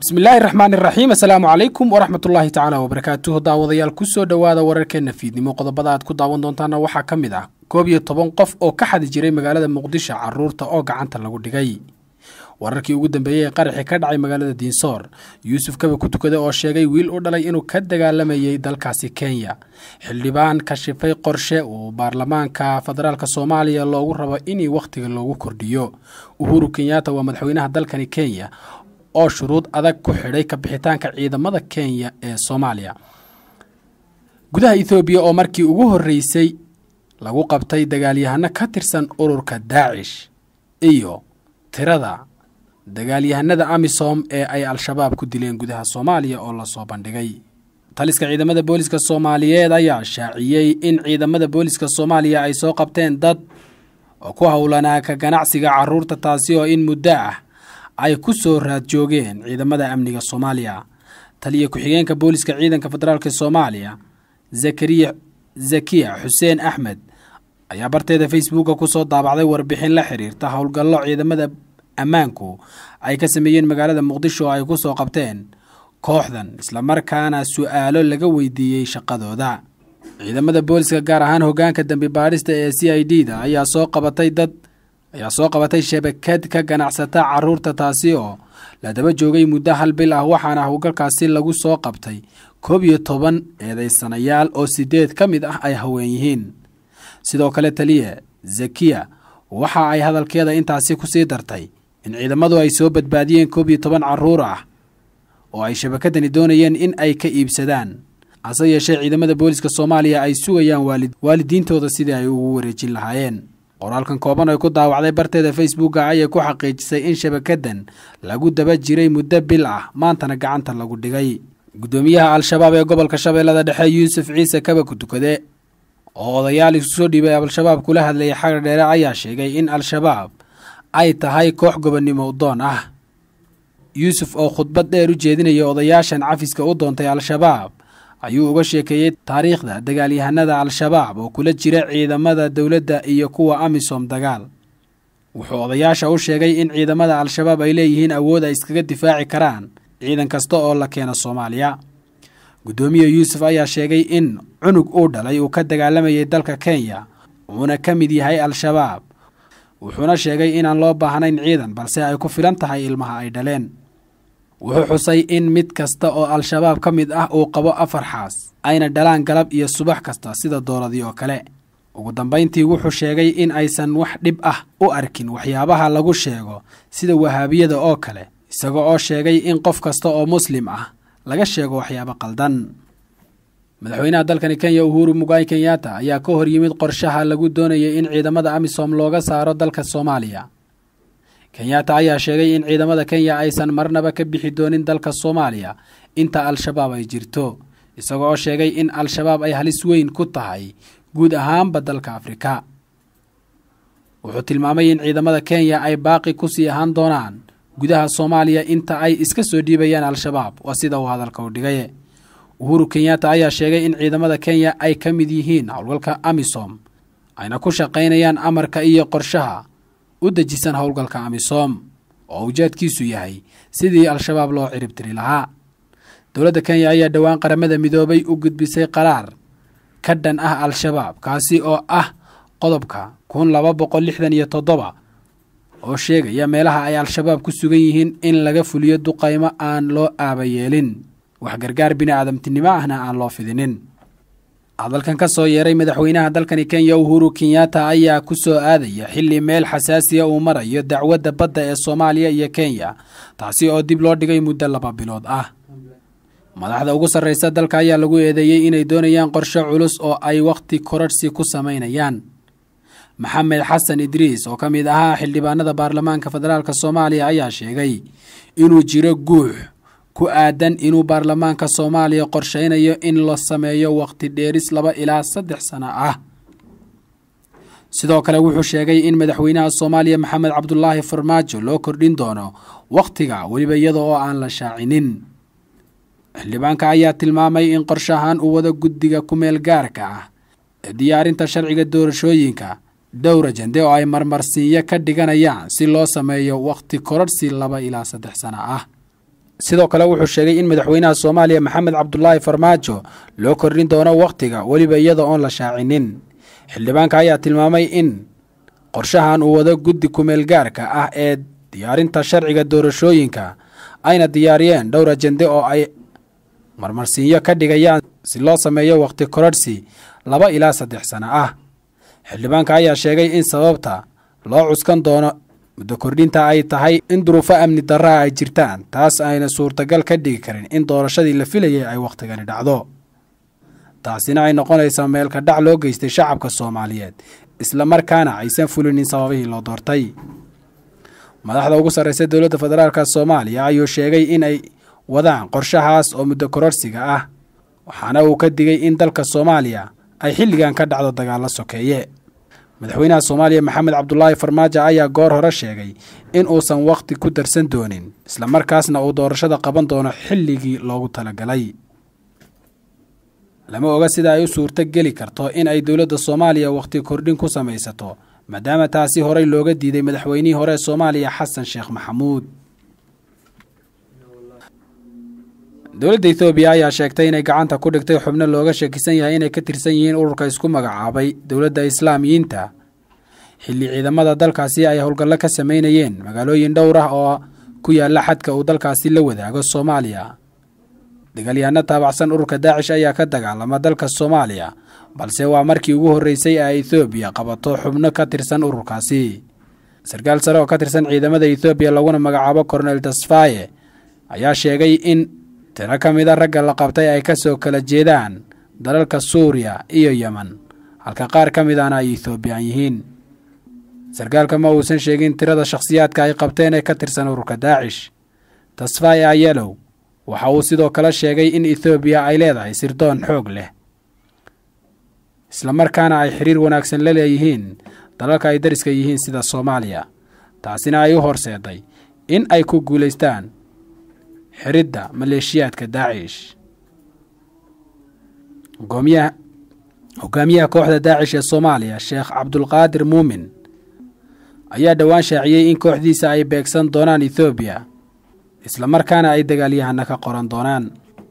bismillaahi raxmaan iraxiim assalaamu calaykum waraxmatullaahi tacaala wabarakaatuhu daawadayaal kusoo dhowaada wararkeenna fiidnimo qodobada aad ku daawan doontaana waxaa ka mid ah koob iyo toban qof oo ka xadi jiray magaalada muqdisho caruurta oo gacanta lagu dhigay wararkii ugu dambeeyey ee qaraxii ka dhacay magaalada diinsoor yuusuf kaba ku tukada oo sheegay wiil u dhalay inuu ka dagaalamayay dalkaasi kenya xildhibaan kashifay qorshe uu baarlamaanka federaalk soomaaliya loogu rabo in wakhtiga loogu kordhiyo uhuru kenyatta waa madaxweynaha dalkani kenya oo shuruud adag ku xidhay kabixitaanka ciidamada kenya ee soomaaliya gudaha ethoobiya oo markii ugu horreysay lagu qabtay dagaalyahano ka tirsan ururka daacish iyo tirada dagaalyahanada amisom ee ay al-shabaab ku dileen gudaha soomaaliya oo lasoo bandhigay taliska ciidamada booliska soomaaliyeed ayaa shaaciyey in ciidamada booliska soomaaliya ay soo qabteen dad oo ku howlanaa ka ganacsiga caruurta taasi oo in muddo ah ay ku soo raad joogeen ciidamada amniga soomaaliya taliya ku-xigeenka booliska ciidanka federaalk soomaaliya zakariya zakiya xuseen axmed ayaa barteeda facebooka kusoo daabacday warbixin la xiriirta howlgallo ciidamada ammaanku ay ka sameeyeen magaalada muqdisho oo ay ku soo qabteen kooxdan islamarkaana su-aalo laga weydiiyey shaqadooda ciidamada booliska gaar ahaan hogaanka dambi baadhista ee c i d da ayaa soo qabatay dad ayaa soo qabatay shabakad ka ganacsata caruurta taasi oo la daba joogay muddo hal bil ah waxaana howlgalkaasi lagu soo qabtay koob iyo toban eedaysanayaal oo sideed ka mid ah ay haween yihiin sidoo kale taliya zakiya waxa ay hadalkeeda intaasi kusii dartay in ciidamadu ay soo badbaadiyeen koob iyo toban caruur ah oo ay shabakadani doonayeen in ay ka iibsadaan hase yeeshee ciidamada booliska soomaaliya ay sugayaan waalidiintooda sidii ay ugu wareejin lahaayeen qoraalkan kooban ay ku daawacday barteeda facebooka ayay ku xaqiijisay in shabakadan lagu daba jiray muddo bil ah maantana gacanta lagu dhigay guddoomiyaha al-shabaab ee gobolka shabeellada dhexe yuusuf ciise kaba ku tukade oo odayaal isu soo dhiibay al-shabaab kula hadlayay xagar dheere ayaa sheegay in al-shabaab ay tahay koox gobonnimo doon ah yuusuf oo khudbad dheer u jeedinaya odayaashan cafiska u doontay al-shabaab ayuu uga sheekeeyey taariikhda dagaalyahanada al-shabaab oo kula jira ciidamada dowladda iyo kuwa amisom dagaal wuxuu odayaasha u sheegay in ciidamada al-shabaab ay leeyihiin awood ay iskaga difaaci karaan ciidan kasta oo la keeno soomaaliya guddoomiye yuusuf ayaa sheegay in cunug uu dhalay uu ka dagaalamayay dalka kenya uuna ka mid yahay al-shabaab wuxuuna sheegay inaan loo baahnayn ciidan balse ay ku filan tahay ilmaha ay dhaleen wuxuu xusay in mid kasta oo al-shabaab ka mid ah uu qabo afar xaas ayna dhalaan galab iyo subax kasta sida dooladii oo kale ugu dambayntii wuxuu sheegay in aysan wax dhib ah u arkin waxyaabaha lagu sheego sida wahaabiyada oo kale isaga oo sheegay in qof kasta oo muslim ah laga sheego waxyaabo qaldan madaxweynaha dalkani kenya uhuru mugaay kenyatta ayaa ka hor yimid qorshaha lagu doonayay in ciidamada amisom looga saaro dalka soomaaliya kenyatta ayaa sheegay in ciidamada kenya aysan marnaba ka bixi doonin dalka soomaaliya inta al-shabaab ay jirto isaga oo sheegay in al-shabaab ay halis weyn ku tahay guud ahaanba dalka afrika wuxuu tilmaamay in ciidamada kenya ay baaqi kusii ahaan doonaan gudaha soomaaliya inta ay iska soo dhiibayaan al-shabaab waa sida uu hadalka u dhigay uhuru kenyatta ayaa sheegay in ciidamada kenya ay ka mid yihiin howlgalka amisom ayna ku shaqaynayaan amarka iyo qorshaha u dejisan howlgalka amisom oo ujeedkiisu yahay sidii al-shabaab loo ciribtiri lahaa dowladda kenya ayaa dhowaan qaramada midoobay u gudbisay qaraar ka dhan ah al-shabaab kaasi oo ah qodobka kun laba boqol lixdan iyo toddoba oo sheegaya meelaha ay al-shabaab ku sugan yihiin in laga fuliyo duqaymo aan loo aaba yeelin wax gargaar bini aadamtinimo ahna aan loo fidinin hadalkan ka soo yeeray madaxweynaha dalkani kenya uhuru kenyatta ayaa ku soo aadaya xilli meel xasaasiya uu marayo dacwadda badda ee soomaaliya iyo kenya taasi oo dib loo dhigay muddo laba bilood ah madaxda ugu sarraysa dalka ayaa lagu eedeeyey inay doonayaan qorshe culus oo ay wakhti kororhsi ku samaynayaan maxamed xasan idriis oo ka mid ahaa xildhibaanada baarlamaanka federaalk soomaaliya ayaa sheegay inuu jiro guux ku aadan inuu baarlamaanka soomaaliya qorshaynayo in la sameeyo wakhti dheeris laba ilaa saddex sano ah sidoo kale wuxuu sheegay in madaxweynaha soomaaliya maxamed cabdulaahi farmaajo loo kordhin doono wakhtiga weliba iyada oo aan la shaacinin xildhibaanka ayaa tilmaamay in qorshahan uu wado guddiga ku-meel gaarka ah ee diyaarinta sharciga doorashooyinka dhowra jande oo ay marmarsiinyo ka dhiganayaan si loo sameeyo wakhti kororhsi laba ilaa saddex sano ah sidoo kale wuxuu sheegay in madaxweynaha soomaaliya maxamed cabdulaahi farmaajo loo kordhin doono wakhtiga weliba iyada oon la shaacinin xildhibaanka ayaa tilmaamay in qorshahan uu wado guddi kumeel gaarka ah ee diyaarinta sharciga doorashooyinka ayna diyaariyeen dhowr ajende oo ay marmarsiinyo ka dhigayaan si loo sameeyo wakhti kororhsi laba ilaa saddex sano ah xildhibaanka ayaa sheegay in sababta loo cuskan doono muddo kordhinta ay tahay in duruufo amni darraa ay jirtaan taas ayna suurtagal ka dhigi karin in doorashadii la filayay ay wakhtigani dhacdo taasina ay noqonaysaa meelka dhac loo geystay shacabka soomaaliyeed islamarkaana aysan fulinin sababihii loo doortay madaxda ugu sarreysa dowladda federaalk soomaaliya ayuu sheegay in ay wadaan qorshahaas oo muddo kororsiga ah waxaana uu ka digay in dalka soomaaliya ay xilligan ka dhacdo dagaallo sokeeye madaxweynaha soomaaliya maxamed cabdulaahi farmaajo ayaa goor hore sheegay in uusan wakhti ku darsan doonin islamarkaasna uu doorashada qaban doono xilligii loogu talagalay lama oga sida ay u suurto geli karto in ay dowladda soomaaliya wakhti kordhin ku samaysato maadaama taasi horey looga diiday madaxweynihii hore ee soomaaliya xasan sheekh maxamuud dowladda ethoobiya ayaa sheegtay inay gacanta ku dhigtay xubno looga shakisan yahay inay ka tirsan yihiin ururka isku magacaabay dowladda islaamiyiinta xilli ciidamada dalkaasi ay howlgallo ka sameynayeen magaalooyin dhowr ah oo ku yaalla xadka uu dalkaasi la wadaago soomaaliya dagaalyahanno taabacsan ururka daacish ayaa ka dagaalama dalka soomaaliya balse waa markii ugu horreysay ee ethoobiya qabato xubno ka tirsan ururkaasi sarkaal sare oo ka tirsan ciidamada ethoobiya laguna magacaabo kornel tasfaye ayaa sheegay in tiro ka mida ragga la qabtay ay ka soo kala jeedaan dalalka suuriya iyo yemen halka qaar ka midana ay ethoobiyan yihiin sarkaalka ma uusan sheegin tirada shakhsiyaadka ay qabteen ee ka tirsan ururka daacish tasfaye ayelow waxa uu sidoo kale sheegay in ethoobiya ay leedahay sirdoon xoog leh islamarkaana ay xiriir wanaagsan la leeyihiin dalalka ay dariska yihiin sida soomaaliya taasina ay u horseeday in ay ku guulaystaan xiridda maleeshiyaadka daacish hogaamiyaha kooxda daacish ee soomaaliya sheekh cabdulqaadir muumin ayaa dhowaan shaaciyey in kooxdiisa ay beegsan doonaan ethoobiya islamarkaana ay dagaalyahana ka qoran doonaan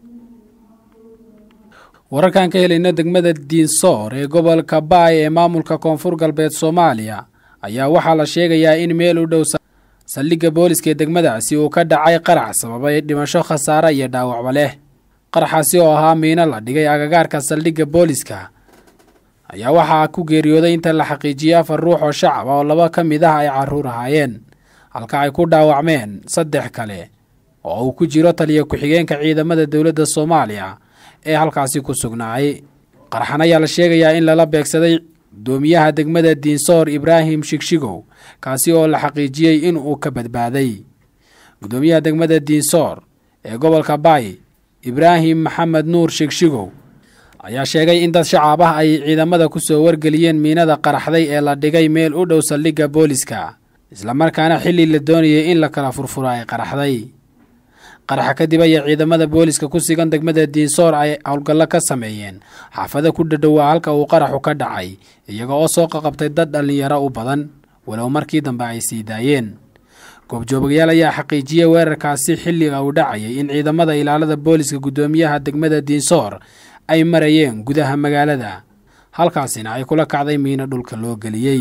wararkan ka helayna degmada diinsoor ee gobolka baay ee maamulka koonfur galbeed soomaaliya ayaa waxaa la sheegayaa in meel u dhow saldhigga booliska ee degmadaasi uu ka dhacay qarax sababay dhimasho khasaare iyo dhaawacba leh qaraxaasi oo ahaa miino la dhigay agagaarka saldhigga booliska ayaa waxaa ku geeriyooday inta la xaqiijiyey afar ruux oo shacab oo laba ka mid ah ay carruur ahaayeen halka ay ku dhaawacmeen saddex kale oo uu ku jiro taliya ku-xigeenka ciidamada dowladda soomaaliya ee halkaasi ku sugnaayay qaraxan ayaa la sheegayaa in lala beegsaday gudoomiyaha degmada diinsoor ibraahim shigshigow kaasi oo la xaqiijiyey in uu ka badbaaday gudoomiyaha degmada diinsoor ee gobolka baay ibraahim maxamed nuur shigshigow ayaa sheegay in dad shacaab ah ay ciidamada ku soo wargeliyeen miinada qaraxday ee la dhigay meel u dhow saldhigga booliska islamarkaana xilli la doonayay in la kala furfuro ay qaraxday qaraxa kadib ayaa ciidamada booliska ku sigan degmada diinsoor ay howlgallo ka sameeyeen xaafado ku dhadhowaa halka uu qaraxu ka dhacay iyaga oo soo qaqabtay dad dhallinyaro u badan walow markii dambe ay sii daayeen goobjoogayaal ayaa xaqiijiyey weerarkaasi xilliga uu dhacayay in ciidamada ilaalada booliska guddoomiyaha degmada diinsoor ay marayeen gudaha magaalada halkaasina ay kula kacday miino dhulka loo geliyey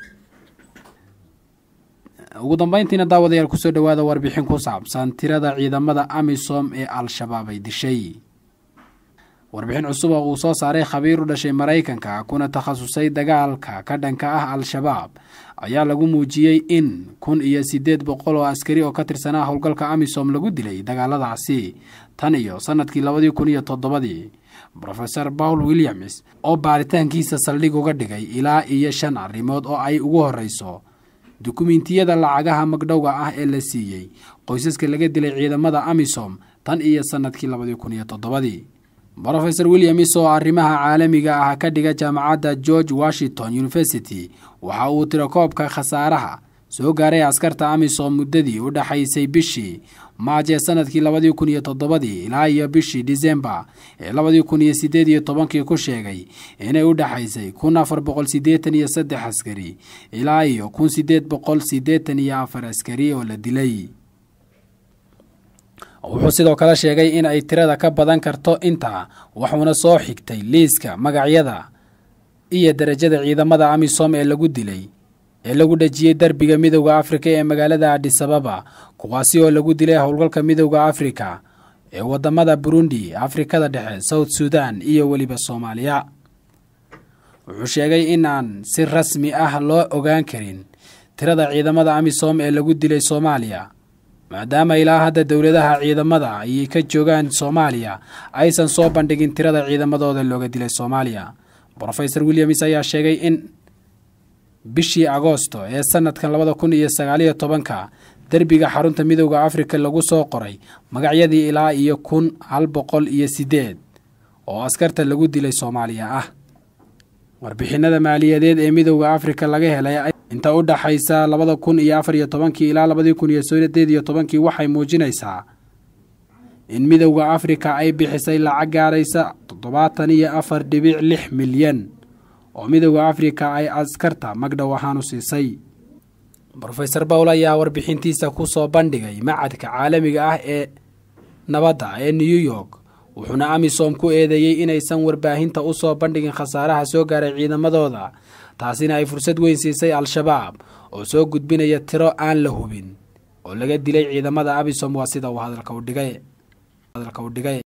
ugu dambeyntiina daawadayaal kusoo dhowaada warbixin ku saabsan tirada ciidamada amisom ee al-shabaab ay dishay warbixin cusub oo uu soo saaray khabiir u dhashay maraykanka kuna takhasusay dagaalka ka dhanka ah al-shabaab ayaa lagu muujiyey in kun iyo siddeed boqol oo askari oo ka tirsanaa howlgalka amisom lagu dilay dagaaladaasi tan iyo sannadkii labadii kun iyo toddobadii rofeor paul williams oo baaritaankiisa saldhig uga dhigay ilaa iyo shan arrimood oo ay ugu horreyso dukumentiyada lacagaha magdhowga ah ee la siiyey qoysaska laga dilay ciidamada amisom tan iyo sannadkii labadii kun iyo toddobadii rofeor williams oo arrimaha caalamiga ah ka dhiga jaamacadda george washington university waxa uu tirakoobka khasaaraha soo gaaray askarta amisom muddadii u dhexaysay bishii maaj ee sanadkii labadii kun iyo toddobadii ilaa iyo bishii disembar ee labadii kun iyo siddeed iyo tobankii ku sheegay inay u dhexaysay kun afar boqol siddeetan iyo saddex askari ilaa iyo kun siddeed boqol siddeetan iyo afar askari oo la dilay wuxuu sidoo kale sheegay in ay tirada ka badan karto intaa wuxuuna soo xigtay liiska magacyada iyo darajada ciidamada amisom ee lagu dilay ee lagu dhejiyey derbiga midowda afrika ee magaalada adisababa kuwaasi oo lagu dilay howlgalka midowda afrika ee wadamada burundi afrikada dhexe south sudan iyo weliba soomaaliya wuxuu sheegay in aan si rasmi ah loo ogaan karin tirada ciidamada amisom ee lagu dilay soomaaliya maadaama ilaa hadda dowladaha ciidamada ayay ka joogaan soomaaliya aysan soo bandhigin tirada ciidamadooda looga dilay soomaaliya rofeor williams ayaa sheegay in bishii agoosto ee sanadkan labada kun iyo sagaaliyo tobanka derbiga xarunta midowda afrika lagu soo qoray magacyadii ilaa iyo kun hal boqol iyo sideed oo askarta lagu dilay soomaaliya ah warbixinada maaliyadeed ee midowda afrika laga helay inta u dhaxaysa labada kun iyo afar iyo tobankii ilaa labadii kun iyo sideed iyo tobankii waxay muujinaysaa in midowda afrika ay bixisay lacag gaaraysa toddobaatan iyo afar dhibic lix milyan oo midowda afrika ay askarta magdhow ahaan u siisay rofeor bowl ayaa warbixintiisa ku soo bandhigay macadka caalamiga ah ee nabadda ee new york wuxuuna amisom ku eedeeyey inaysan warbaahinta u soo bandhigin khasaaraha soo gaaray ciidamadooda taasina ay fursad weyn siisay al-shabaab oo soo gudbinaya tiro aan la hubin oo laga dilay ciidamada amisom waa sida uu hadalka u dhigay